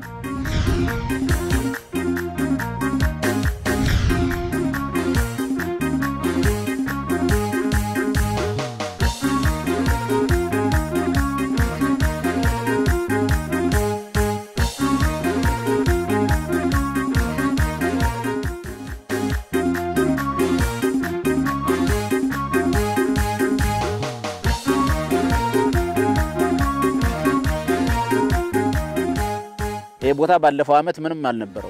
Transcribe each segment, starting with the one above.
ይህ ቦታ ባለፈው ዓመት ምንም አልነበረው።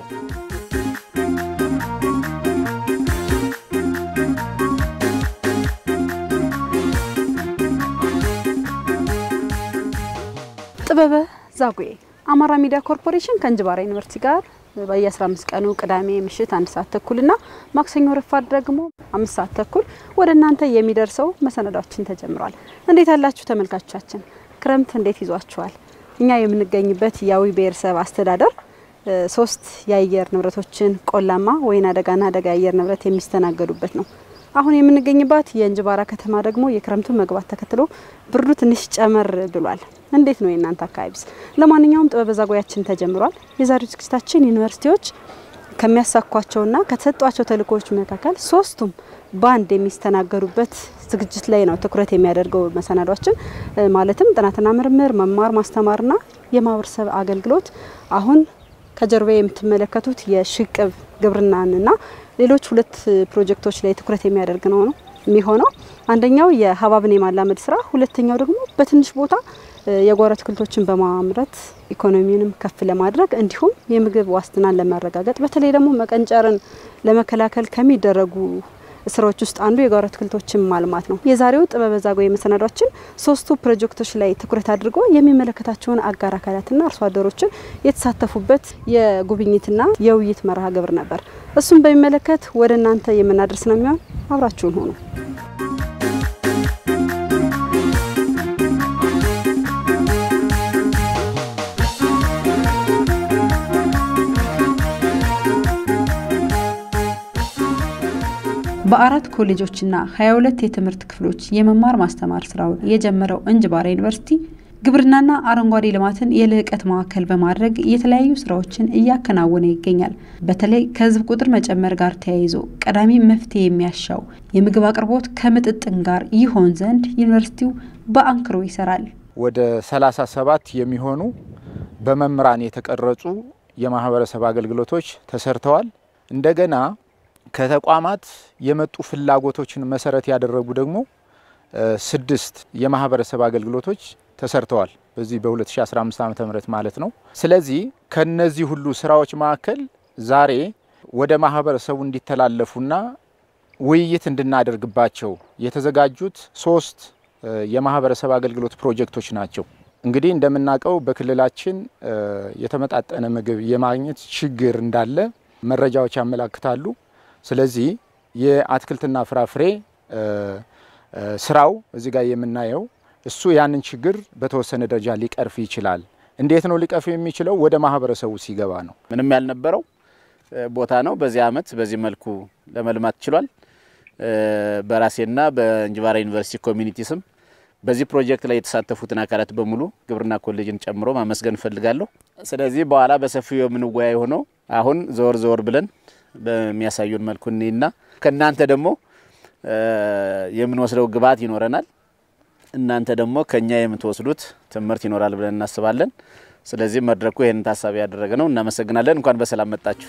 ጥበበ ዛጉዬ አማራ ሚዲያ ኮርፖሬሽን ከእንጅባራ ዩኒቨርሲቲ ጋር በየ15 ቀኑ ቅዳሜ ምሽት አንድ ሰዓት ተኩልና ማክሰኞ ረፋድ ደግሞ አምስት ሰዓት ተኩል ወደ እናንተ የሚደርሰው መሰናዷችን ተጀምሯል። እንዴት ያላችሁ ተመልካቾቻችን? ክረምት እንዴት ይዟችኋል? እኛ የምንገኝበት የአዊ ብሔረሰብ አስተዳደር ሶስት የአየር ንብረቶችን ቆላማ፣ ወይና ደጋና ደጋ የአየር ንብረት የሚስተናገዱበት ነው። አሁን የምንገኝባት የእንጅባራ ከተማ ደግሞ የክረምቱ መግባት ተከትሎ ብርዱ ትንሽ ጨመር ብሏል። እንዴት ነው የእናንተ አካባቢስ? ለማንኛውም ጥበበ ዛጉያችን ተጀምሯል። የዛሬው ዝግጅታችን ዩኒቨርሲቲዎች ከሚያሳኳቸውና ከተሰጧቸው ተልእኮዎች መካከል ሶስቱም ባንድ የሚስተናገዱበት ዝግጅት ላይ ነው ትኩረት የሚያደርገው መሰናዷችን። ማለትም ጥናትና ምርምር፣ መማር ማስተማርና የማህበረሰብ አገልግሎት አሁን ከጀርባ የምትመለከቱት የሽቅብ ግብርናንና ሌሎች ሁለት ፕሮጀክቶች ላይ ትኩረት የሚያደርግ ነው ነው የሚሆነው። አንደኛው የሀብሀብን የማላመድ ስራ፣ ሁለተኛው ደግሞ በትንሽ ቦታ የጓሮ አትክልቶችን በማምረት ኢኮኖሚውንም ከፍ ለማድረግ እንዲሁም የምግብ ዋስትናን ለማረጋገጥ በተለይ ደግሞ መቀንጨርን ለመከላከል ከሚደረጉ ስራዎች ውስጥ አንዱ የጓሮ አትክልቶችን ማልማት ነው። የዛሬው ጥበበ ዛጉዬ መሰናዷችን ሶስቱ ፕሮጀክቶች ላይ ትኩረት አድርጎ የሚመለከታቸውን አጋር አካላትና አርሶ አደሮችን የተሳተፉበት የጉብኝትና የውይይት መርሃ ግብር ነበር። እሱም በሚመለከት ወደ እናንተ የምናደርስ ነው የሚሆን። አብራችሁን ሆኑ። በአራት ኮሌጆችና 22 የትምህርት ክፍሎች የመማር ማስተማር ስራውን የጀመረው እንጅባራ ዩኒቨርሲቲ ግብርናና አረንጓዴ ልማትን የልዕቀት ማዕከል በማድረግ የተለያዩ ስራዎችን እያከናወነ ይገኛል። በተለይ ከህዝብ ቁጥር መጨመር ጋር ተያይዞ ቀዳሚ መፍትሄ የሚያሻው የምግብ አቅርቦት ከምጥጥን ጋር ይሆን ዘንድ ዩኒቨርሲቲው በአንክሮ ይሰራል። ወደ 37 የሚሆኑ በመምህራን የተቀረጹ የማህበረሰብ አገልግሎቶች ተሰርተዋል። እንደገና ከተቋማት የመጡ ፍላጎቶችን መሰረት ያደረጉ ደግሞ ስድስት የማህበረሰብ አገልግሎቶች ተሰርተዋል በዚህ በ2015 ዓ ም ማለት ነው። ስለዚህ ከነዚህ ሁሉ ስራዎች መካከል ዛሬ ወደ ማህበረሰቡ እንዲተላለፉና ውይይት እንድናደርግባቸው የተዘጋጁት ሶስት የማህበረሰብ አገልግሎት ፕሮጀክቶች ናቸው። እንግዲህ እንደምናውቀው በክልላችን የተመጣጠነ ምግብ የማግኘት ችግር እንዳለ መረጃዎች ያመላክታሉ። ስለዚህ የአትክልትና ፍራፍሬ ስራው እዚህ ጋር የምናየው እሱ ያንን ችግር በተወሰነ ደረጃ ሊቀርፍ ይችላል። እንዴት ነው ሊቀርፍ የሚችለው? ወደ ማህበረሰቡ ሲገባ ነው። ምንም ያልነበረው ቦታ ነው። በዚህ አመት በዚህ መልኩ ለመልማት ችሏል። በራሴና በእንጅባራ ዩኒቨርሲቲ ኮሚኒቲ ስም በዚህ ፕሮጀክት ላይ የተሳተፉትን አካላት በሙሉ ግብርና ኮሌጅን ጨምሮ ማመስገን እፈልጋለሁ። ስለዚህ በኋላ በሰፊው የምንወያይ ሆነው አሁን ዘወር ዘወር ብለን በሚያሳዩን መልኩ እኔና ከእናንተ ደግሞ የምንወስደው ግብዓት ይኖረናል። እናንተ ደግሞ ከኛ የምትወስዱት ትምህርት ይኖራል ብለን እናስባለን። ስለዚህ መድረኩ ይህንን ታሳቢ ያደረገ ነው። እናመሰግናለን። እንኳን በሰላም መጣችሁ።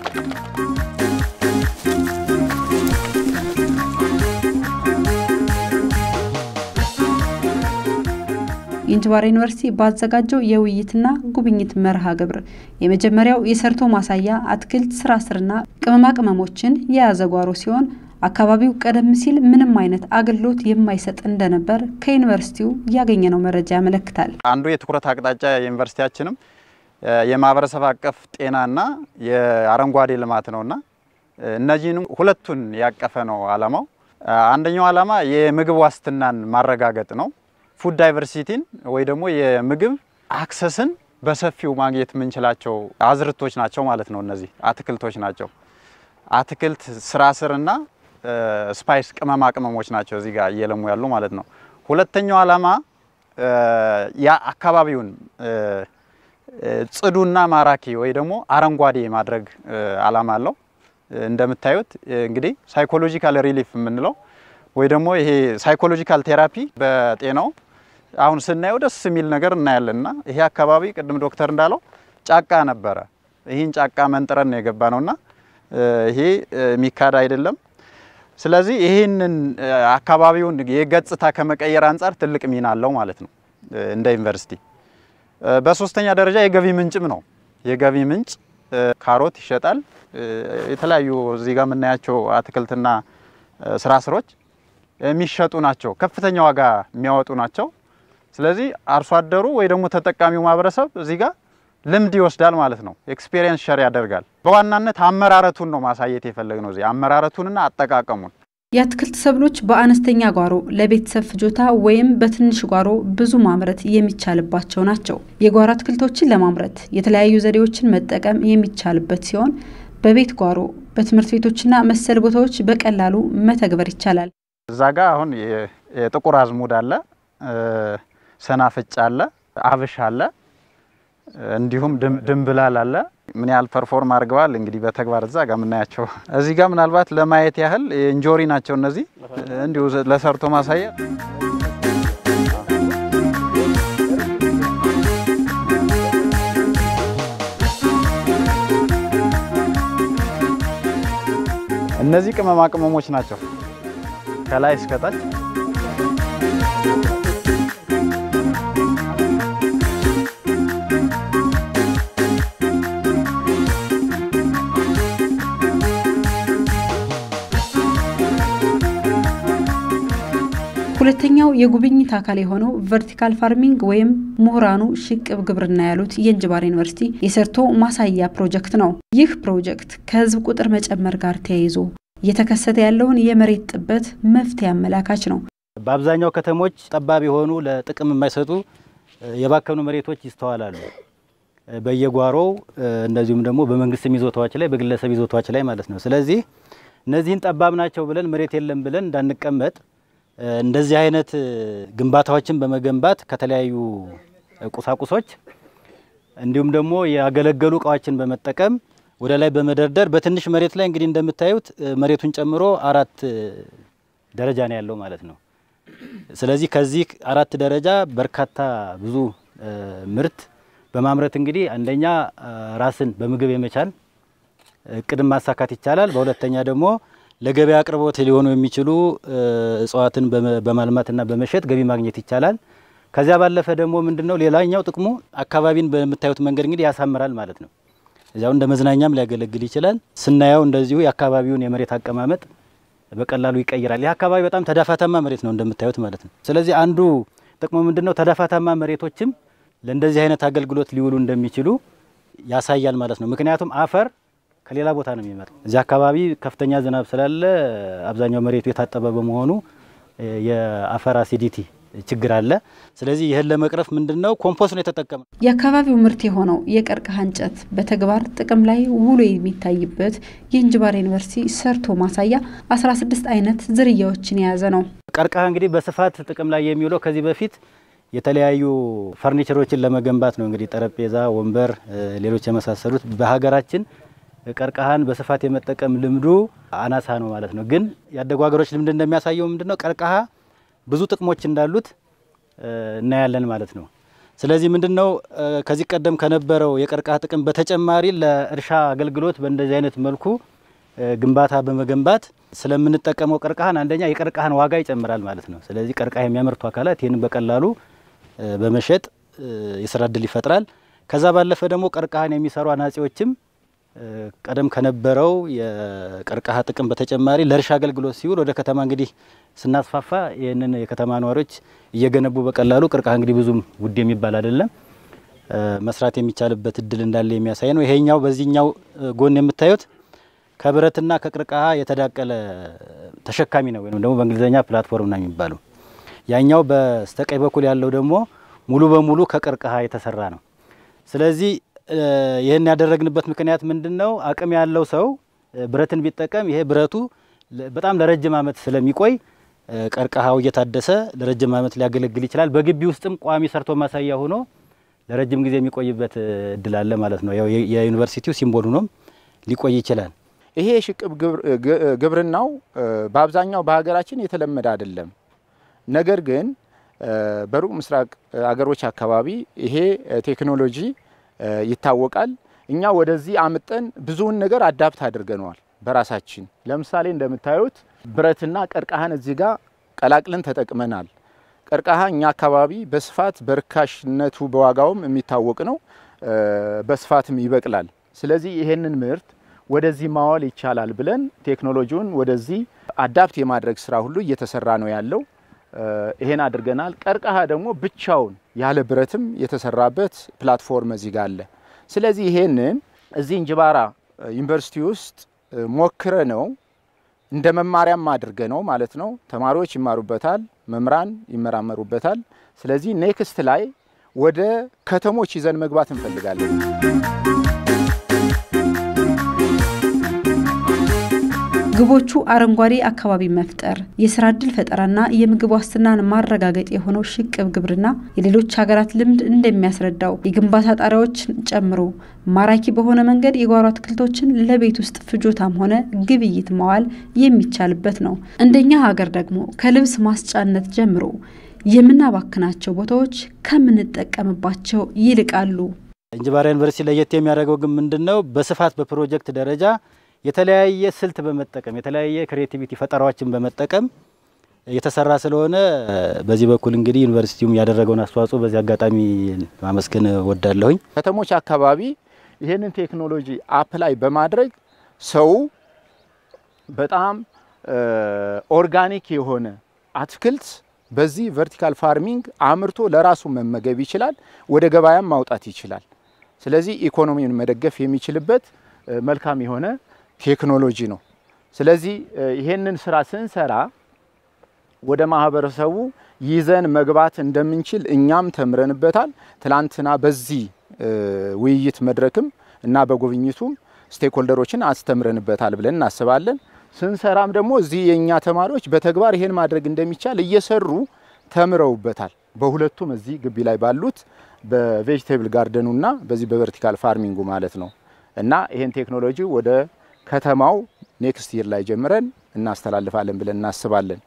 የእንጅባራ ዩኒቨርሲቲ ባዘጋጀው የውይይትና ጉብኝት መርሃ ግብር የመጀመሪያው የሰርቶ ማሳያ አትክልት ስራ ስርና ቅመማ ቅመሞችን የያዘ ጓሮ ሲሆን አካባቢው ቀደም ሲል ምንም አይነት አገልግሎት የማይሰጥ እንደነበር ከዩኒቨርሲቲው ያገኘነው መረጃ ያመለክታል። አንዱ የትኩረት አቅጣጫ የዩኒቨርሲቲያችንም የማህበረሰብ አቀፍ ጤናና የአረንጓዴ ልማት ነውና እነዚህንም ሁለቱን ያቀፈ ነው አላማው። አንደኛው አላማ የምግብ ዋስትናን ማረጋገጥ ነው። ፉድ ዳይቨርሲቲን ወይ ደግሞ የምግብ አክሰስን በሰፊው ማግኘት የምንችላቸው አዝርቶች ናቸው ማለት ነው። እነዚህ አትክልቶች ናቸው። አትክልት ስራ ስርና ስፓይስ ቅመማ ቅመሞች ናቸው እዚህ ጋር እየለሙ ያሉ ማለት ነው። ሁለተኛው አላማ ያ አካባቢውን ጽዱና ማራኪ ወይ ደግሞ አረንጓዴ ማድረግ አላማ አለው። እንደምታዩት እንግዲህ ሳይኮሎጂካል ሪሊፍ የምንለው ወይ ደግሞ ይሄ ሳይኮሎጂካል ቴራፒ በጤናው አሁን ስናየው ደስ የሚል ነገር እናያለን እና ይሄ አካባቢ ቅድም ዶክተር እንዳለው ጫካ ነበረ። ይህን ጫካ መንጥረን ነው የገባ ነውና ይሄ የሚካድ አይደለም። ስለዚህ ይህንን አካባቢውን የገጽታ ከመቀየር አንጻር ትልቅ ሚና አለው ማለት ነው እንደ ዩኒቨርሲቲ። በሶስተኛ ደረጃ የገቢ ምንጭም ነው። የገቢ ምንጭ ካሮት ይሸጣል። የተለያዩ እዚህ ጋር የምናያቸው አትክልትና ስራ ስሮች የሚሸጡ ናቸው። ከፍተኛ ዋጋ የሚያወጡ ናቸው። ስለዚህ አርሶ አደሩ ወይ ደግሞ ተጠቃሚው ማህበረሰብ እዚህ ጋር ልምድ ይወስዳል ማለት ነው። ኤክስፔሪየንስ ሸር ያደርጋል። በዋናነት አመራረቱን ነው ማሳየት የፈለግነው እዚህ አመራረቱንና አጠቃቀሙን። የአትክልት ሰብሎች በአነስተኛ ጓሮ ለቤተሰብ ፍጆታ ወይም በትንሽ ጓሮ ብዙ ማምረት የሚቻልባቸው ናቸው። የጓሮ አትክልቶችን ለማምረት የተለያዩ ዘዴዎችን መጠቀም የሚቻልበት ሲሆን በቤት ጓሮ፣ በትምህርት ቤቶችና መሰል ቦታዎች በቀላሉ መተግበር ይቻላል። እዛ ጋ አሁን የጥቁር አዝሙድ አለ፣ ሰናፍጭ አለ፣ አብሽ አለ፣ እንዲሁም ድንብላል አለ። ምን ያህል ፐርፎርም አድርገዋል እንግዲህ በተግባር እዛ ጋር የምናያቸው። እዚህ ጋር ምናልባት ለማየት ያህል እንጆሪ ናቸው እነዚህ እንዲሁ ለሰርቶ ማሳያ እነዚህ ቅመማ ቅመሞች ናቸው ከላይ እስከታች ሁለተኛው የጉብኝት አካል የሆነው ቨርቲካል ፋርሚንግ ወይም ምሁራኑ ሽቅብ ግብርና ያሉት የእንጅባራ ዩኒቨርሲቲ የሰርቶ ማሳያ ፕሮጀክት ነው። ይህ ፕሮጀክት ከህዝብ ቁጥር መጨመር ጋር ተያይዞ እየተከሰተ ያለውን የመሬት ጥበት መፍትሄ አመላካች ነው። በአብዛኛው ከተሞች ጠባብ የሆኑ ለጥቅም የማይሰጡ የባከኑ መሬቶች ይስተዋላሉ። በየጓሮው እንደዚሁም ደግሞ በመንግስትም ይዞታዎች ላይ በግለሰብ ይዞታዎች ላይ ማለት ነው። ስለዚህ እነዚህን ጠባብ ናቸው ብለን መሬት የለም ብለን እንዳንቀመጥ እንደዚህ አይነት ግንባታዎችን በመገንባት ከተለያዩ ቁሳቁሶች እንዲሁም ደግሞ ያገለገሉ እቃዎችን በመጠቀም ወደ ላይ በመደርደር በትንሽ መሬት ላይ እንግዲህ እንደምታዩት መሬቱን ጨምሮ አራት ደረጃ ነው ያለው ማለት ነው። ስለዚህ ከዚህ አራት ደረጃ በርካታ ብዙ ምርት በማምረት እንግዲህ አንደኛ ራስን በምግብ የመቻል እቅድን ማሳካት ይቻላል። በሁለተኛ ደግሞ ለገበያ አቅርቦት ሊሆኑ የሚችሉ እጽዋትን በማልማትና በመሸጥ ገቢ ማግኘት ይቻላል። ከዚያ ባለፈ ደግሞ ምንድነው ሌላኛው ጥቅሙ አካባቢን በምታዩት መንገድ እንግዲህ ያሳምራል ማለት ነው። እዚያው እንደ መዝናኛም ሊያገለግል ይችላል። ስናየው እንደዚሁ የአካባቢውን የመሬት አቀማመጥ በቀላሉ ይቀይራል። ይህ አካባቢ በጣም ተዳፋታማ መሬት ነው እንደምታዩት ማለት ነው። ስለዚህ አንዱ ጥቅሙ ምንድነው ተዳፋታማ መሬቶችም ለእንደዚህ አይነት አገልግሎት ሊውሉ እንደሚችሉ ያሳያል ማለት ነው። ምክንያቱም አፈር ከሌላ ቦታ ነው የሚመጣ። እዚህ አካባቢ ከፍተኛ ዝናብ ስላለ አብዛኛው መሬቱ የታጠበ በመሆኑ የአፈር አሲዲቲ ችግር አለ። ስለዚህ ይህን ለመቅረፍ ምንድነው ኮምፖስት ነው የተጠቀመ። የአካባቢው ምርት የሆነው የቀርከሃ እንጨት በተግባር ጥቅም ላይ ውሎ የሚታይበት የእንጅባራ ዩኒቨርሲቲ ሰርቶ ማሳያ 16 አይነት ዝርያዎችን የያዘ ነው። ቀርከሃ እንግዲህ በስፋት ጥቅም ላይ የሚውለው ከዚህ በፊት የተለያዩ ፈርኒቸሮችን ለመገንባት ነው። እንግዲህ ጠረጴዛ፣ ወንበር፣ ሌሎች የመሳሰሉት በሀገራችን ቀርከሃን በስፋት የመጠቀም ልምዱ አናሳ ነው ማለት ነው። ግን ያደጉ ሀገሮች ልምድ እንደሚያሳየው ምንድነው ቀርከሃ ብዙ ጥቅሞች እንዳሉት እናያለን ማለት ነው። ስለዚህ ምንድነው ከዚህ ቀደም ከነበረው የቀርከሃ ጥቅም በተጨማሪ ለእርሻ አገልግሎት በእንደዚህ አይነት መልኩ ግንባታ በመገንባት ስለምንጠቀመው ቀርከሃን አንደኛ የቀርከሃን ዋጋ ይጨምራል ማለት ነው። ስለዚህ ቀርከሃ የሚያመርቱ አካላት ይህንን በቀላሉ በመሸጥ የስራ እድል ይፈጥራል። ከዛ ባለፈ ደግሞ ቀርከሃን የሚሰሩ አናጺዎችም ቀደም ከነበረው የቀርከሃ ጥቅም በተጨማሪ ለእርሻ አገልግሎት ሲውል ወደ ከተማ እንግዲህ ስናስፋፋ ይህንን የከተማ ነዋሪዎች እየገነቡ በቀላሉ ቀርከሃ እንግዲህ ብዙም ውድ የሚባል አይደለም መስራት የሚቻልበት እድል እንዳለ የሚያሳይ ነው። ይሄኛው በዚህኛው ጎን የምታዩት ከብረትና ከቀርከሃ የተዳቀለ ተሸካሚ ነው ወይም ደግሞ በእንግሊዝኛ ፕላትፎርም ነው የሚባለው። ያኛው በስተቀኝ በኩል ያለው ደግሞ ሙሉ በሙሉ ከቀርከሃ የተሰራ ነው። ስለዚህ ይህን ያደረግንበት ምክንያት ምንድን ነው? አቅም ያለው ሰው ብረትን ቢጠቀም ይሄ ብረቱ በጣም ለረጅም ዓመት ስለሚቆይ ቀርከሃው እየታደሰ ለረጅም ዓመት ሊያገለግል ይችላል። በግቢ ውስጥም ቋሚ ሰርቶ ማሳያ ሆኖ ለረጅም ጊዜ የሚቆይበት እድል አለ ማለት ነው። ያው የዩኒቨርሲቲው ሲምቦል ሆኖም ሊቆይ ይችላል። ይሄ የሽቅብ ግብርናው በአብዛኛው በሀገራችን የተለመደ አይደለም። ነገር ግን በሩቅ ምስራቅ አገሮች አካባቢ ይሄ ቴክኖሎጂ ይታወቃል። እኛ ወደዚህ አምጠን ብዙውን ነገር አዳፕት አድርገነዋል በራሳችን። ለምሳሌ እንደምታዩት ብረትና ቀርከሃን እዚህ ጋር ቀላቅለን ተጠቅመናል። ቀርከሃ እኛ አካባቢ በስፋት በርካሽነቱ በዋጋውም የሚታወቅ ነው፣ በስፋትም ይበቅላል። ስለዚህ ይሄንን ምርት ወደዚህ ማዋል ይቻላል ብለን ቴክኖሎጂውን ወደዚህ አዳፕት የማድረግ ስራ ሁሉ እየተሰራ ነው ያለው። ይሄን አድርገናል። ቀርከሃ ደግሞ ብቻውን ያለ ብረትም የተሰራበት ፕላትፎርም እዚህ ጋር አለ። ስለዚህ ይሄንን እዚህ እንጅባራ ዩኒቨርሲቲ ውስጥ ሞክረ ነው እንደ መማሪያም አድርገ ነው ማለት ነው። ተማሪዎች ይማሩበታል፣ መምህራን ይመራመሩበታል። ስለዚህ ኔክስት ላይ ወደ ከተሞች ይዘን መግባት እንፈልጋለን። ግቦቹ አረንጓዴ አካባቢ መፍጠር፣ የስራ እድል ፈጠራና የምግብ ዋስትናን ማረጋገጥ የሆነው ሽቅብ ግብርና የሌሎች ሀገራት ልምድ እንደሚያስረዳው የግንባታ ጣሪያዎችን ጨምሮ ማራኪ በሆነ መንገድ የጓሮ አትክልቶችን ለቤት ውስጥ ፍጆታም ሆነ ግብይት ማዋል የሚቻልበት ነው። እንደኛ ሀገር ደግሞ ከልብስ ማስጫነት ጀምሮ የምናባክናቸው ቦታዎች ከምንጠቀምባቸው ይልቃሉ። እንጅባራ ዩኒቨርሲቲ ለየት የሚያደርገው ግን ምንድን ነው? በስፋት በፕሮጀክት ደረጃ የተለያየ ስልት በመጠቀም የተለያየ ክሬቲቪቲ ፈጠራዎችን በመጠቀም የተሰራ ስለሆነ በዚህ በኩል እንግዲህ ዩኒቨርሲቲውም ያደረገውን አስተዋጽኦ በዚህ አጋጣሚ ማመስገን ወዳለሁኝ። ከተሞች አካባቢ ይህንን ቴክኖሎጂ አፕላይ በማድረግ ሰው በጣም ኦርጋኒክ የሆነ አትክልት በዚህ ቨርቲካል ፋርሚንግ አምርቶ ለራሱ መመገብ ይችላል፣ ወደ ገበያም ማውጣት ይችላል። ስለዚህ ኢኮኖሚውን መደገፍ የሚችልበት መልካም የሆነ ቴክኖሎጂ ነው። ስለዚህ ይሄንን ስራ ስንሰራ ወደ ማህበረሰቡ ይዘን መግባት እንደምንችል እኛም ተምረንበታል። ትላንትና በዚህ ውይይት መድረክም እና በጉብኝቱም ስቴክሆልደሮችን አስተምረንበታል ብለን እናስባለን። ስንሰራም ደግሞ እዚህ የእኛ ተማሪዎች በተግባር ይሄን ማድረግ እንደሚቻል እየሰሩ ተምረውበታል። በሁለቱም እዚህ ግቢ ላይ ባሉት በቬጅቴብል ጋርደኑና በዚህ በቨርቲካል ፋርሚንጉ ማለት ነው እና ይሄን ቴክኖሎጂ ወደ ከተማው ኔክስት ይር ላይ ጀምረን እናስተላልፋለን ብለን እናስባለን።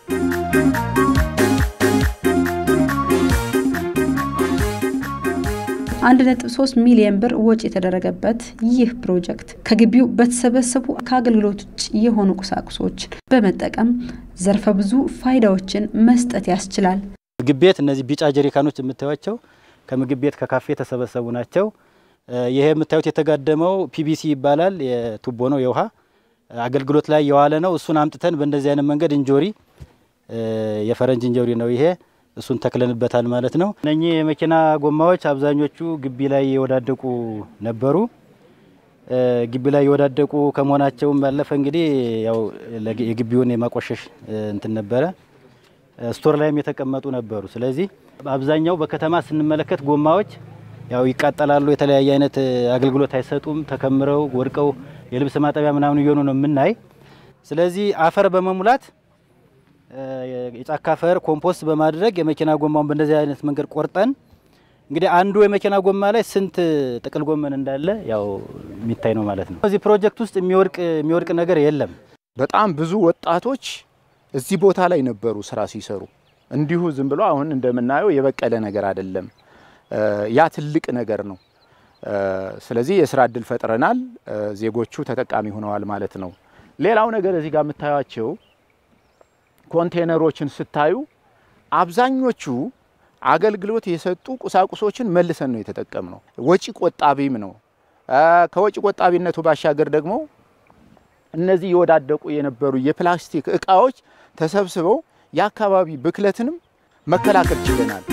አንድ ነጥብ ሶስት ሚሊዮን ብር ወጪ የተደረገበት ይህ ፕሮጀክት ከግቢው በተሰበሰቡ ከአገልግሎት ውጭ የሆኑ ቁሳቁሶችን በመጠቀም ዘርፈ ብዙ ፋይዳዎችን መስጠት ያስችላል። ምግብ ቤት እነዚህ ቢጫ ጀሪካኖች የምታዩቸው ከምግብ ቤት ከካፌ የተሰበሰቡ ናቸው። ይሄ የምታዩት የተጋደመው ፒቢሲ ይባላል። የቱቦ ነው፣ የውሃ አገልግሎት ላይ የዋለ ነው። እሱን አምጥተን በእንደዚህ አይነት መንገድ እንጆሪ፣ የፈረንጅ እንጆሪ ነው ይሄ እሱን ተክለንበታል ማለት ነው። እነኚህ የመኪና ጎማዎች አብዛኞቹ ግቢ ላይ የወዳደቁ ነበሩ። ግቢ ላይ የወዳደቁ ከመሆናቸውም ባለፈ እንግዲህ ያው የግቢውን የማቆሸሽ እንትን ነበረ። ስቶር ላይም የተቀመጡ ነበሩ። ስለዚህ አብዛኛው በከተማ ስንመለከት ጎማዎች ያው ይቃጠላሉ፣ የተለያየ አይነት አገልግሎት አይሰጡም፣ ተከምረው ወድቀው የልብስ ማጠቢያ ምናምን እየሆኑ ነው የምናይ። ስለዚህ አፈር በመሙላት የጫካ አፈር ኮምፖስት በማድረግ የመኪና ጎማውን በእንደዚህ አይነት መንገድ ቆርጠን እንግዲህ አንዱ የመኪና ጎማ ላይ ስንት ጥቅል ጎመን እንዳለ ያው የሚታይ ነው ማለት ነው። እዚህ ፕሮጀክት ውስጥ የሚወድቅ የሚወድቅ ነገር የለም። በጣም ብዙ ወጣቶች እዚህ ቦታ ላይ ነበሩ ስራ ሲሰሩ። እንዲሁ ዝም ብሎ አሁን እንደምናየው የበቀለ ነገር አይደለም። ያ ትልቅ ነገር ነው። ስለዚህ የስራ እድል ፈጥረናል። ዜጎቹ ተጠቃሚ ሆነዋል ማለት ነው። ሌላው ነገር እዚህ ጋር የምታዩቸው ኮንቴነሮችን ስታዩ አብዛኞቹ አገልግሎት የሰጡ ቁሳቁሶችን መልሰን ነው የተጠቀምነው። ወጪ ቆጣቢም ነው። ከወጪ ቆጣቢነቱ ባሻገር ደግሞ እነዚህ የወዳደቁ የነበሩ የፕላስቲክ እቃዎች ተሰብስበው የአካባቢ ብክለትንም መከላከል ችለናል።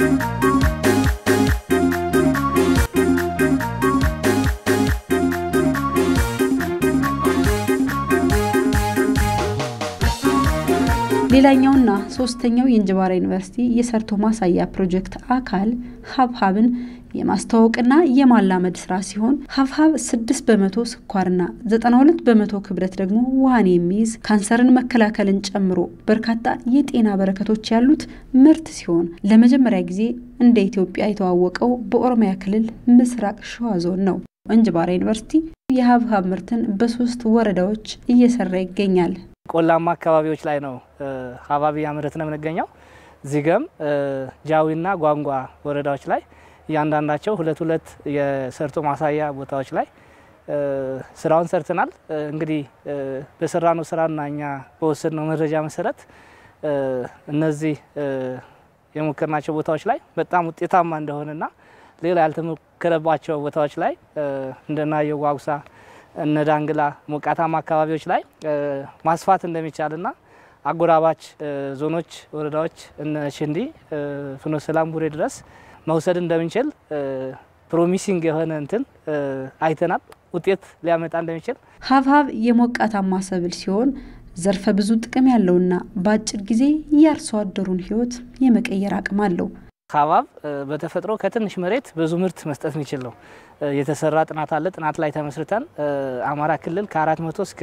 ሌላኛውና ሶስተኛው የእንጅባራ ዩኒቨርሲቲ የሰርቶ ማሳያ ፕሮጀክት አካል ሀብሀብን የማስተዋወቅና የማላመድ ስራ ሲሆን ሀብሀብ ስድስት በመቶ ስኳርና ዘጠና ሁለት በመቶ ክብደት ደግሞ ውሃን የሚይዝ ካንሰርን መከላከልን ጨምሮ በርካታ የጤና በረከቶች ያሉት ምርት ሲሆን ለመጀመሪያ ጊዜ እንደ ኢትዮጵያ የተዋወቀው በኦሮሚያ ክልል ምስራቅ ሸዋ ዞን ነው። እንጅባራ ዩኒቨርሲቲ የሀብሀብ ምርትን በሶስት ወረዳዎች እየሰራ ይገኛል። ቆላማ አካባቢዎች ላይ ነው ሀብሀብ እያመረት ነው የምንገኘው። ዚገም ጃዊና ጓንጓ ወረዳዎች ላይ እያንዳንዳቸው ሁለት ሁለት የሰርቶ ማሳያ ቦታዎች ላይ ስራውን ሰርተናል። እንግዲህ በሰራነው ስራና እኛ በወሰድነው መረጃ መሰረት እነዚህ የሞከርናቸው ቦታዎች ላይ በጣም ውጤታማ እንደሆነና ሌላ ያልተሞከረባቸው ቦታዎች ላይ እንደናየው ጓጉሳ፣ እነ ዳንግላ ሞቃታማ አካባቢዎች ላይ ማስፋት እንደሚቻልና አጎራባች ዞኖች፣ ወረዳዎች እነ ሽንዲ፣ ፍኖተ ሰላም፣ ቡሬ ድረስ መውሰድ እንደምንችል ፕሮሚሲንግ የሆነ እንትን አይተናል። ውጤት ሊያመጣ እንደሚችል ሀብሀብ የሞቃታማ ሰብል ሲሆን ዘርፈ ብዙ ጥቅም ያለውና በአጭር ጊዜ የአርሶ አደሩን ሕይወት የመቀየር አቅም አለው። ሀብሀብ በተፈጥሮ ከትንሽ መሬት ብዙ ምርት መስጠት የሚችል ነው። የተሰራ ጥናት አለ። ጥናት ላይ ተመስርተን አማራ ክልል ከ400 እስከ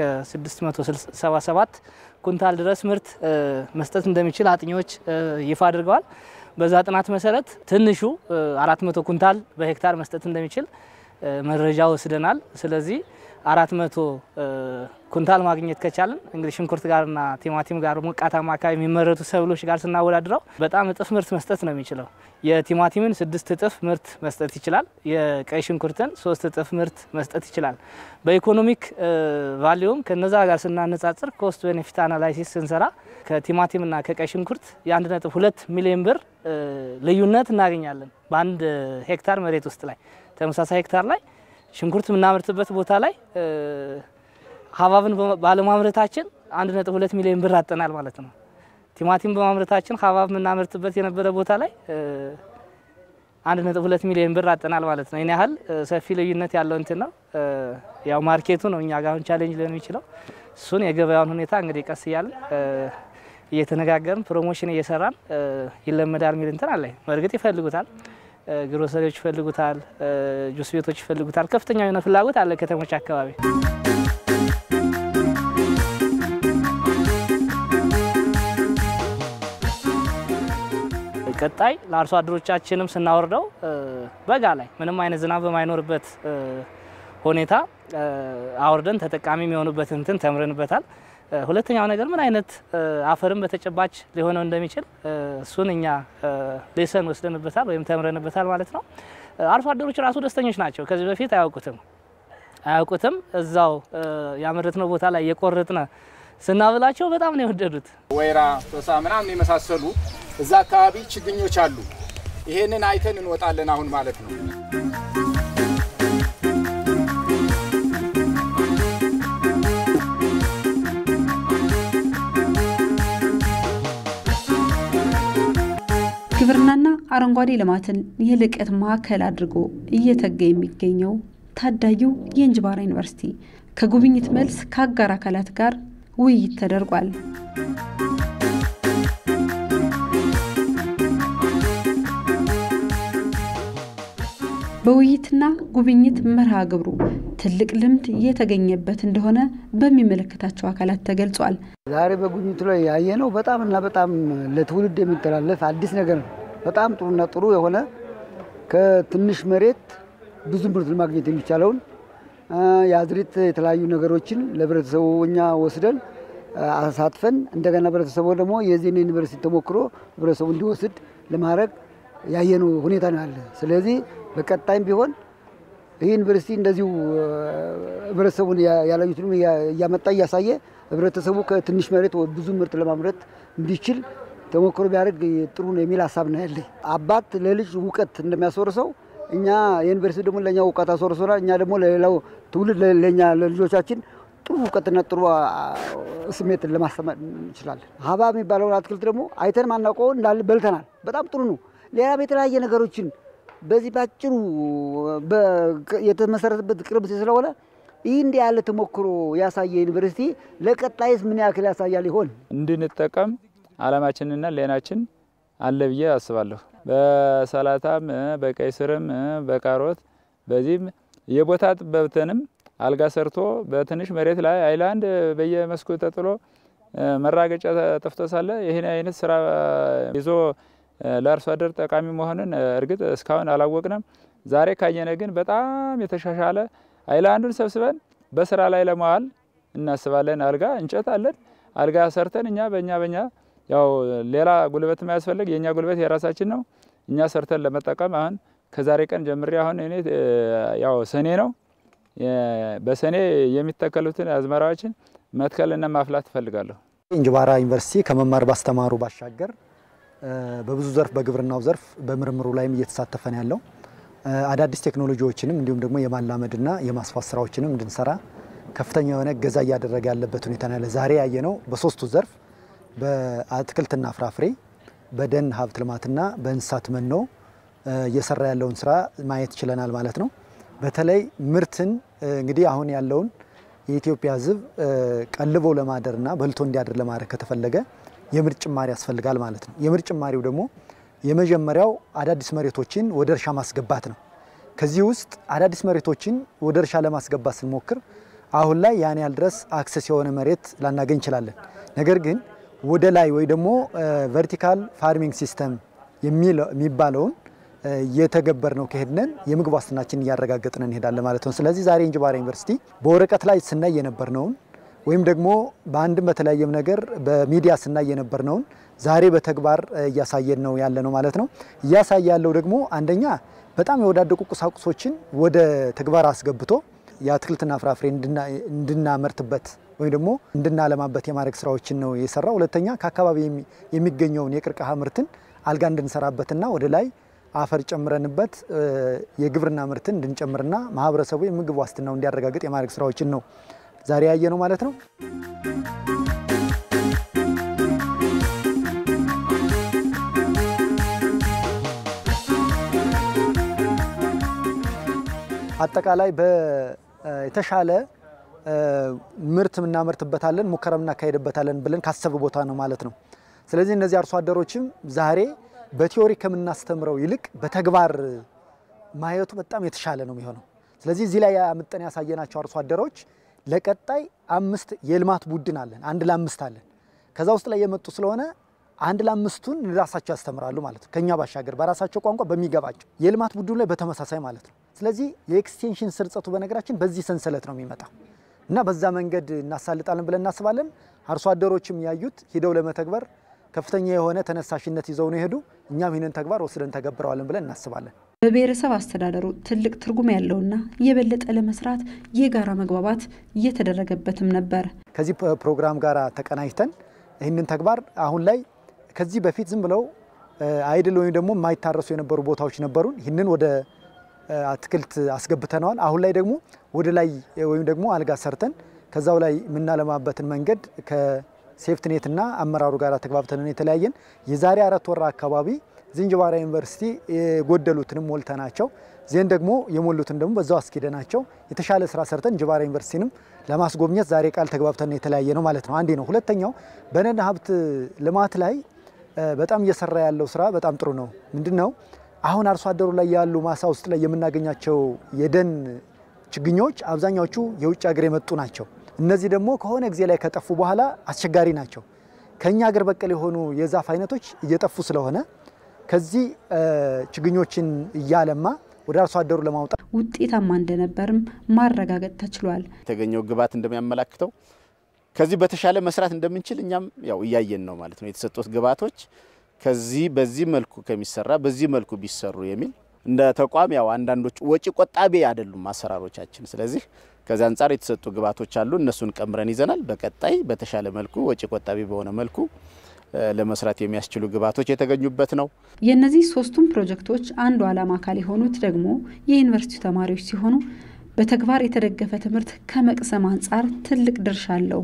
677 ኩንታል ድረስ ምርት መስጠት እንደሚችል አጥኚዎች ይፋ አድርገዋል። በዛ ጥናት መሰረት ትንሹ 400 ኩንታል በሄክታር መስጠት እንደሚችል መረጃ ወስደናል። ስለዚህ 400 ኩንታል ማግኘት ከቻልን እንግዲህ ሽንኩርት ጋርና ቲማቲም ጋር ሞቃታማ አካባቢ የሚመረቱ ሰብሎች ጋር ስናወዳድረው በጣም እጥፍ ምርት መስጠት ነው የሚችለው። የቲማቲምን ስድስት እጥፍ ምርት መስጠት ይችላል። የቀይ ሽንኩርትን ሶስት እጥፍ ምርት መስጠት ይችላል። በኢኮኖሚክ ቫሊዩም ከነዛ ጋር ስናነጻጽር ኮስት ቤኔፊት አናላይሲስ ስንሰራ ከቲማቲምና ከቀይ ሽንኩርት የአንድ ነጥብ ሁለት ሚሊዮን ብር ልዩነት እናገኛለን በአንድ ሄክታር መሬት ውስጥ ላይ ተመሳሳይ ሄክታር ላይ ሽንኩርት የምናመርትበት ቦታ ላይ ሀብሀብን ባለማምረታችን አንድ ነጥብ ሁለት ሚሊዮን ብር አጠናል ማለት ነው። ቲማቲም በማምረታችን ሀብሀብ የምናመርትበት የነበረ ቦታ ላይ አንድ ነጥብ ሁለት ሚሊዮን ብር አጠናል ማለት ነው። ይህን ያህል ሰፊ ልዩነት ያለው እንትን ነው። ያው ማርኬቱ ነው እኛ ጋር አሁን ቻሌንጅ ሊሆን የሚችለው እሱን የገበያውን ሁኔታ እንግዲህ ቀስ እያለን እየተነጋገርን ፕሮሞሽን እየሰራን ይለመዳል የሚል እንትን አለ። በእርግጥ ይፈልጉታል ግሮሰሪዎች ይፈልጉታል፣ ጁስ ቤቶች ይፈልጉታል። ከፍተኛ የሆነ ፍላጎት አለ ከተሞች አካባቢ። ቀጣይ ለአርሶ አደሮቻችንም ስናወርደው በጋ ላይ ምንም አይነት ዝናብ በማይኖርበት ሁኔታ አውርደን ተጠቃሚ የሚሆኑበት እንትን ተምረንበታል። ሁለተኛው ነገር ምን አይነት አፈርም በተጨባጭ ሊሆነው እንደሚችል እሱን እኛ ሌሰን ወስደንበታል ወይም ተምረንበታል ማለት ነው። አርሶ አደሮች ራሱ ደስተኞች ናቸው። ከዚህ በፊት አያውቁትም አያውቁትም እዛው ያመረትነው ቦታ ላይ የቆረጥነ ስናብላቸው በጣም ነው የወደዱት። ወይራ፣ ቶሳ ምናምን የመሳሰሉ እዛ አካባቢ ችግኞች አሉ። ይሄንን አይተን እንወጣለን አሁን ማለት ነው። ግብርናና አረንጓዴ ልማትን የልቀት ማዕከል አድርጎ እየተጋ የሚገኘው ታዳጊው የእንጅባራ ዩኒቨርሲቲ ከጉብኝት መልስ ከአጋር አካላት ጋር ውይይት ተደርጓል። በውይይትና ጉብኝት መርሃ ግብሩ ትልቅ ልምድ የተገኘበት እንደሆነ በሚመለከታቸው አካላት ተገልጿል። ዛሬ በጉብኝቱ ላይ ያየነው በጣም እና በጣም ለትውልድ የሚተላለፍ አዲስ ነገር ነው። በጣም ጥሩና ጥሩ የሆነ ከትንሽ መሬት ብዙ ምርት ማግኘት የሚቻለውን የአዝሪት የተለያዩ ነገሮችን ለህብረተሰቡ እኛ ወስደን አሳትፈን እንደገና ህብረተሰቡ ደግሞ የዚህን ዩኒቨርሲቲ ተሞክሮ ህብረተሰቡ እንዲወስድ ለማድረግ ያየነው ሁኔታ ነው ያለ። ስለዚህ በቀጣይም ቢሆን ይህ ዩኒቨርሲቲ እንደዚሁ ህብረተሰቡን ያላዩትንም እያመጣ እያሳየ ህብረተሰቡ ከትንሽ መሬት ብዙ ምርት ለማምረት እንዲችል ተሞክሮ ቢያደርግ ጥሩ ነው የሚል ሀሳብ ነው ያለኝ። አባት ለልጅ እውቀት እንደሚያስወርሰው እኛ የዩኒቨርሲቲ ደግሞ ለእኛ እውቀት አስወርሶናል። እኛ ደግሞ ለሌላው ትውልድ ለእኛ ለልጆቻችን ጥሩ እውቀትና ጥሩ ስሜትን ለማስተማር እንችላለን። ሀብሀብ የሚባለውን አትክልት ደግሞ አይተን ማናውቀው እንዳለ በልተናል። በጣም ጥሩ ነው። ሌላም የተለያየ ነገሮችን በዚህ ባጭሩ የተመሰረተበት ቅርብ ስለሆነ ይህ እንዲህ ያለ ተሞክሮ ያሳየ ዩኒቨርሲቲ ለቀጣይስ ምን ያክል ያሳያል ይሆን? እንድንጠቀም አላማችንና ሌናችን አለ ብዬ አስባለሁ። በሰላጣም በቀይ ስርም በካሮት በዚህም የቦታ ጥበብትንም አልጋ ሰርቶ በትንሽ መሬት ላይ አይላንድ በየመስኩ ተጥሎ መራገጫ ጠፍቶ ሳለ ይህን አይነት ስራ ይዞ ለአርሶ አደር ጠቃሚ መሆንን እርግጥ እስካሁን አላወቅንም። ዛሬ ካየነ ግን በጣም የተሻሻለ አይላንዱን ሰብስበን በስራ ላይ ለማዋል እናስባለን። አልጋ እንጨት አለን። አልጋ ሰርተን እኛ በእኛ በእኛ ያው ሌላ ጉልበት የማያስፈልግ የእኛ ጉልበት የራሳችን ነው። እኛ ሰርተን ለመጠቀም አሁን ከዛሬ ቀን ጀምሬ አሁን እኔ ያው ሰኔ ነው በሰኔ የሚተከሉትን አዝመራዎችን መትከልና ማፍላት እፈልጋለሁ። እንጅባራ ዩኒቨርሲቲ ከመማር ባስተማሩ ባሻገር በብዙ ዘርፍ በግብርናው ዘርፍ በምርምሩ ላይም እየተሳተፈ ነው ያለው። አዳዲስ ቴክኖሎጂዎችንም እንዲሁም ደግሞ የማላመድና የማስፋት ስራዎችንም እንድንሰራ ከፍተኛ የሆነ እገዛ እያደረገ ያለበት ሁኔታ ነው ያለ። ዛሬ ያየነው በሶስቱ ዘርፍ በአትክልትና ፍራፍሬ፣ በደን ሀብት ልማትና በእንስሳት መኖ እየሰራ ያለውን ስራ ማየት ችለናል ማለት ነው። በተለይ ምርትን እንግዲህ አሁን ያለውን የኢትዮጵያ ሕዝብ ቀልቦ ለማደርና በልቶ እንዲያድር ለማድረግ ከተፈለገ የምርት ጭማሪ ያስፈልጋል ማለት ነው። የምርት ጭማሪው ደግሞ የመጀመሪያው አዳዲስ መሬቶችን ወደ እርሻ ማስገባት ነው። ከዚህ ውስጥ አዳዲስ መሬቶችን ወደ እርሻ ለማስገባት ስንሞክር አሁን ላይ ያን ያህል ድረስ አክሰስ የሆነ መሬት ላናገኝ እንችላለን። ነገር ግን ወደ ላይ ወይ ደግሞ ቨርቲካል ፋርሚንግ ሲስተም የሚባለውን እየተገበር ነው ከሄድነን የምግብ ዋስትናችን እያረጋገጥን እንሄዳለን ማለት ነው። ስለዚህ ዛሬ እንጅባራ ዩኒቨርሲቲ በወረቀት ላይ ስናይ የነበርነውን ወይም ደግሞ በአንድም በተለያየም ነገር በሚዲያ ስናይ የነበርነውን ዛሬ በተግባር እያሳየን ነው ያለ ነው ማለት ነው። እያሳየ ያለው ደግሞ አንደኛ በጣም የወዳደቁ ቁሳቁሶችን ወደ ተግባር አስገብቶ የአትክልትና ፍራፍሬ እንድናመርትበት ወይም ደግሞ እንድናለማበት የማድረግ ስራዎችን ነው የሰራው። ሁለተኛ ከአካባቢ የሚገኘውን የቅርቅሃ ምርትን አልጋ እንድንሰራበትና ወደ ላይ አፈር ጨምረንበት የግብርና ምርትን እንድንጨምርና ማህበረሰቡ የምግብ ዋስትናው እንዲያረጋግጥ የማድረግ ስራዎችን ነው ዛሬ ያየ ነው ማለት ነው። አጠቃላይ የተሻለ ምርት እናመርትበታለን፣ ሙከራ እናካሄድበታለን ብለን ካሰብ ቦታ ነው ማለት ነው። ስለዚህ እነዚህ አርሶ አደሮችም ዛሬ በቲዮሪ ከምናስተምረው ይልቅ በተግባር ማየቱ በጣም የተሻለ ነው የሚሆነው። ስለዚህ እዚህ ላይ አምጠን ያሳየናቸው አርሶ አደሮች ለቀጣይ አምስት የልማት ቡድን አለን፣ አንድ ለአምስት አለን። ከዛ ውስጥ ላይ የመጡ ስለሆነ አንድ ለአምስቱን ራሳቸው ያስተምራሉ ማለት ነው። ከኛ ባሻገር በራሳቸው ቋንቋ በሚገባቸው የልማት ቡድኑ ላይ በተመሳሳይ ማለት ነው። ስለዚህ የኤክስቴንሽን ስርጸቱ በነገራችን በዚህ ሰንሰለት ነው የሚመጣው እና በዛ መንገድ እናሳልጣለን ብለን እናስባለን። አርሶ አደሮችም ያዩት ሂደው ለመተግበር ከፍተኛ የሆነ ተነሳሽነት ይዘው ነው የሄዱ። እኛም ይህንን ተግባር ወስደን ተገብረዋለን ብለን እናስባለን። በብሔረሰብ አስተዳደሩ ትልቅ ትርጉም ያለውና የበለጠ ለመስራት የጋራ መግባባት እየተደረገበትም ነበር። ከዚህ ፕሮግራም ጋር ተቀናጅተን ይህንን ተግባር አሁን ላይ ከዚህ በፊት ዝም ብለው አይድል ወይም ደግሞ የማይታረሱ የነበሩ ቦታዎች ነበሩን። ይህንን ወደ አትክልት አስገብተነዋል። አሁን ላይ ደግሞ ወደ ላይ ወይም ደግሞ አልጋ ሰርተን ከዛው ላይ የምናለማበትን መንገድ ከሴፍትኔትና አመራሩ ጋር ተግባብተን የተለያየን የዛሬ አራት ወራ አካባቢ ዝንጅባራ ዩኒቨርሲቲ የጎደሉትንም ሞልተናቸው ዜን ደግሞ የሞሉትን ደግሞ በዛው አስኪደናቸው የተሻለ ስራ ሰርተን እንጅባራ ዩኒቨርሲቲንም ለማስጎብኘት ዛሬ ቃል ተግባብተን የተለያየ ነው ማለት ነው። አንዴ ነው። ሁለተኛው በደን ሀብት ልማት ላይ በጣም እየሰራ ያለው ስራ በጣም ጥሩ ነው። ምንድን ነው አሁን አርሶ አደሩ ላይ ያሉ ማሳ ውስጥ ላይ የምናገኛቸው የደን ችግኞች አብዛኛዎቹ የውጭ ሀገር የመጡ ናቸው። እነዚህ ደግሞ ከሆነ ጊዜ ላይ ከጠፉ በኋላ አስቸጋሪ ናቸው። ከኛ ሀገር በቀል የሆኑ የዛፍ አይነቶች እየጠፉ ስለሆነ ከዚህ ችግኞችን እያለማ ወደ አርሶ አደሩ ለማውጣት ውጤታማ እንደነበርም ማረጋገጥ ተችሏል። የተገኘው ግብዓት እንደሚያመላክተው ከዚህ በተሻለ መስራት እንደምንችል እኛም ያው እያየን ነው ማለት ነው። የተሰጡት ግብዓቶች ከዚህ በዚህ መልኩ ከሚሰራ በዚህ መልኩ ቢሰሩ የሚል እንደ ተቋም ያው አንዳንዶች ወጪ ቆጣቢ አይደሉም አሰራሮቻችን። ስለዚህ ከዚህ አንጻር የተሰጡ ግብዓቶች አሉ። እነሱን ቀምረን ይዘናል። በቀጣይ በተሻለ መልኩ ወጪ ቆጣቢ በሆነ መልኩ ለመስራት የሚያስችሉ ግብዓቶች የተገኙበት ነው። የእነዚህ ሶስቱም ፕሮጀክቶች አንዱ ዓላማ አካል የሆኑት ደግሞ የዩኒቨርሲቲው ተማሪዎች ሲሆኑ በተግባር የተደገፈ ትምህርት ከመቅሰም አንጻር ትልቅ ድርሻ አለው።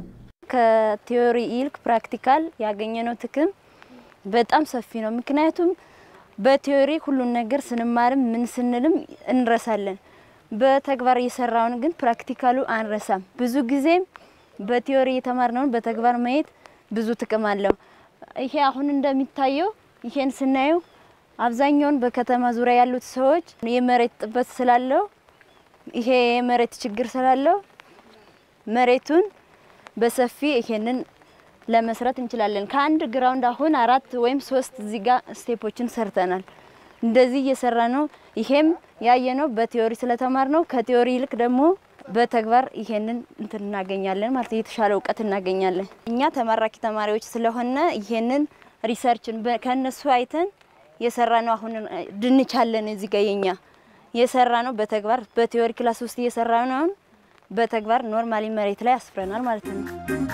ከቲዮሪ ይልቅ ፕራክቲካል ያገኘነው ጥቅም በጣም ሰፊ ነው። ምክንያቱም በቲዮሪ ሁሉን ነገር ስንማርም ምን ስንልም እንረሳለን። በተግባር እየሰራውን ግን ፕራክቲካሉ አንረሳም። ብዙ ጊዜም በቲዮሪ የተማርነውን በተግባር ማየት ብዙ ጥቅም አለው። ይሄ አሁን እንደሚታየው ይሄን ስናየው አብዛኛውን በከተማ ዙሪያ ያሉት ሰዎች የመሬት ጥበት ስላለው ይሄ የመሬት ችግር ስላለው መሬቱን በሰፊ ይሄንን ለመስራት እንችላለን። ከአንድ ግራውንድ አሁን አራት ወይም ሶስት እዚህ ጋር ስቴፖችን ሰርተናል። እንደዚህ እየሰራ ነው። ይሄም ያየነው በቲዮሪ ስለተማር ነው። ከቲዮሪ ይልቅ ደግሞ በተግባር ይሄንን እንትን እናገኛለን ማለት የተሻለ እውቀት እናገኛለን። እኛ ተመራቂ ተማሪዎች ስለሆነ ይሄንን ሪሰርችን ከነሱ አይተን የሰራ ነው። አሁን ድንች አለን እዚህ ጋር የኛ የሰራ ነው በተግባር በቲዮሪ ክላስ ውስጥ እየሰራ ነው። በተግባር ኖርማሊ መሬት ላይ አስፍረናል ማለት ነው።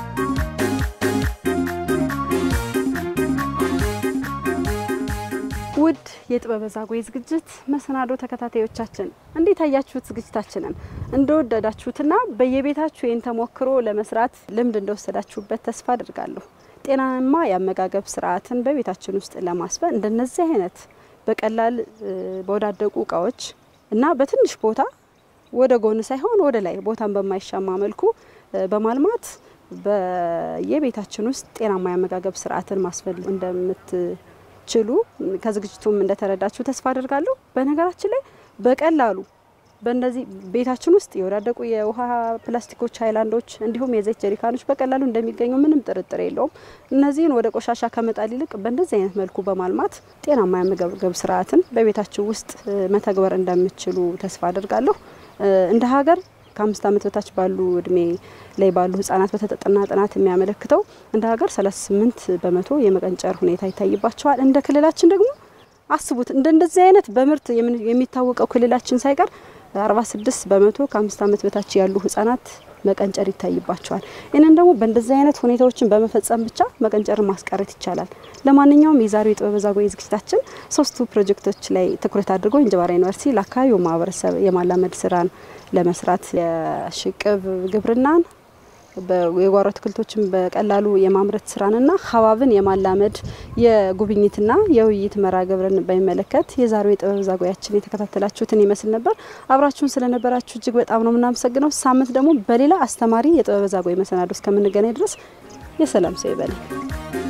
ውድ የጥበበ ዛጉዌ ዝግጅት መሰናዶ ተከታታዮቻችን እንዴት አያችሁት? ዝግጅታችንን እንደወደዳችሁትና በየቤታችሁ ይህን ተሞክሮ ለመስራት ልምድ እንደወሰዳችሁበት ተስፋ አድርጋለሁ። ጤናማ የአመጋገብ ስርዓትን በቤታችን ውስጥ ለማስፈን እንደነዚህ አይነት በቀላል በወዳደቁ እቃዎች እና በትንሽ ቦታ ወደ ጎን ሳይሆን ወደ ላይ ቦታን በማይሻማ መልኩ በማልማት በየቤታችን ውስጥ ጤናማ የአመጋገብ ስርዓትን ማስፈን እንደምትችሉ ከዝግጅቱም እንደተረዳችሁ ተስፋ አድርጋለሁ። በነገራችን ላይ በቀላሉ በእነዚህ ቤታችን ውስጥ የወዳደቁ የውሃ ፕላስቲኮች፣ ሀይላንዶች እንዲሁም የዘይት ጀሪካኖች በቀላሉ እንደሚገኙ ምንም ጥርጥር የለውም። እነዚህን ወደ ቆሻሻ ከመጣል ይልቅ በእንደዚህ አይነት መልኩ በማልማት ጤናማ የአመጋገብ ስርዓትን በቤታችሁ ውስጥ መተግበር እንደምትችሉ ተስፋ አድርጋለሁ። እንደ ሀገር ከአምስት ዓመት በታች ባሉ እድሜ ላይ ባሉ ህጻናት በተጠና ጥናት የሚያመለክተው እንደ ሀገር 38 በመቶ የመቀንጨር ሁኔታ ይታይባቸዋል። እንደ ክልላችን ደግሞ አስቡት እንደ እንደዚህ አይነት በምርት የሚታወቀው ክልላችን ሳይቀር 46 በመቶ ከአምስት ዓመት በታች ያሉ ህጻናት መቀንጨር ይታይባቸዋል። ይህንን ደግሞ በእንደዚህ አይነት ሁኔታዎችን በመፈጸም ብቻ መቀንጨርን ማስቀረት ይቻላል። ለማንኛውም የዛሬው የጥበበ ዛጉዌ ዝግጅታችን ሶስቱ ፕሮጀክቶች ላይ ትኩረት አድርጎ እንጅባራ ዩኒቨርሲቲ ለአካባቢው ማህበረሰብ የማላመድ ስራን ለመስራት የሽቅብ ግብርናን የጓሮ አትክልቶችን በቀላሉ የማምረት ስራንና ሀባብን የማላመድ የጉብኝትና የውይይት መርሃ ግብርን በሚመለከት የዛሬው የጥበብ ዛጉዌያችን የተከታተላችሁትን ይመስል ነበር። አብራችሁን ስለነበራችሁ እጅግ በጣም ነው የምናመሰግነው። ሳምንት ደግሞ በሌላ አስተማሪ የጥበብ ዛጉዌ መሰናዶ እስከምንገናኝ ድረስ የሰላም ሰው ይበለን።